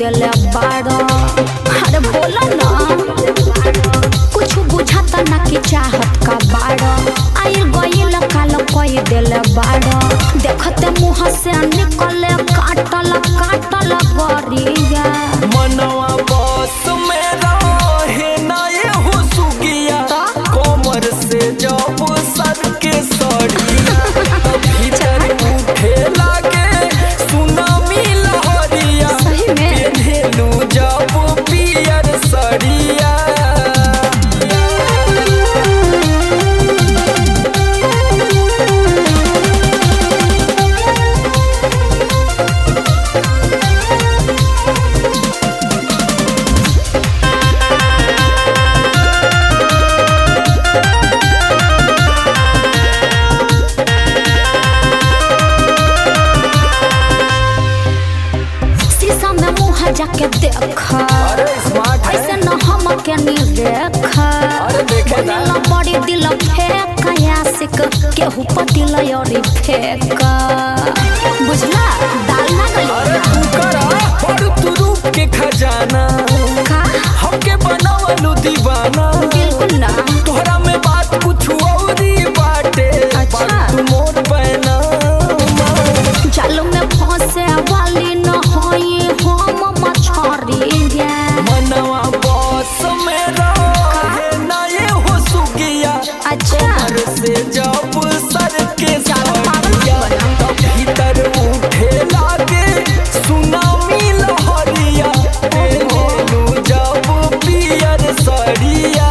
देले बाड़ो अरे बोला ना कुछ बुझाता ना कि चाहत का बाड़ो आइल गइल काल कोई देले बाड़ो देखते मुंह से निकले काटल काटल गरिया मनवा बस में रहे ना ये हो सुगिया कमर से जब सर के सड़िया भीतर उठे लागे सुनामी लहरिया सही में? पेन्हेलू जब पियर सड़िया शीशा में मुंह जाके देख अरे स्मार्ट है ऐसे न हम के नी देख अरे देखे ना। बनेला बड़ी दिल फेंक यासिक केहू पतिल और फेंक बुझला दाल ना अरे गली तू करा बड़ तू रूप के खजाना का हमके बनावलू दीवाना बिल्कुल ना तोहरा में बात कुछ औरी बाटे अच्छा। बात तू मोर पैना जाल में फंसे वाली न होई हम मछरी मनवा बस में रहे ना ये हो सुगिया अच्छा घर से जब सर के ज्यादा पागल सड़िया बना। तब भीतर उठे लागे सुनामी लहरिया पेलू जब पियर सड़िया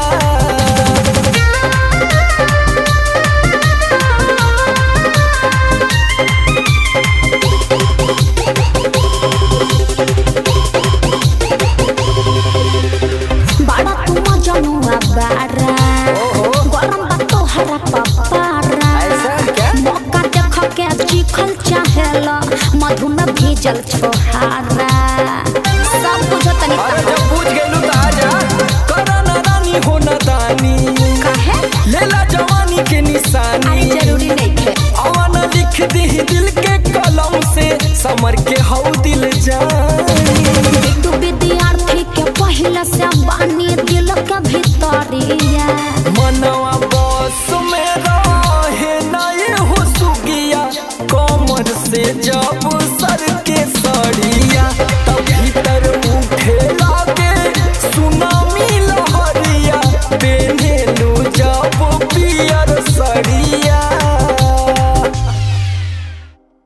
बड़ा तुम जनुआ बारा गरम बा तोहरा पपारा ऐसा क्या? मौका देख के चिखल चाहेला मधु में भीजल छोहारा सब कुछ तनी अरे जब पूछ गेलू त आजा करा ना रानी हो ना दानी कहे लेला जवानी के अरे निशानी जरूरी नहीं थे अवन लिख दी दिल के कलम से समर के हौ दिल जानी बिट्टू विद्यार्थी के पहले से बानी दिल के भीतरिया मनवा बस में रहे ना ये हो सुगिया कमर से जब सर के सड़ी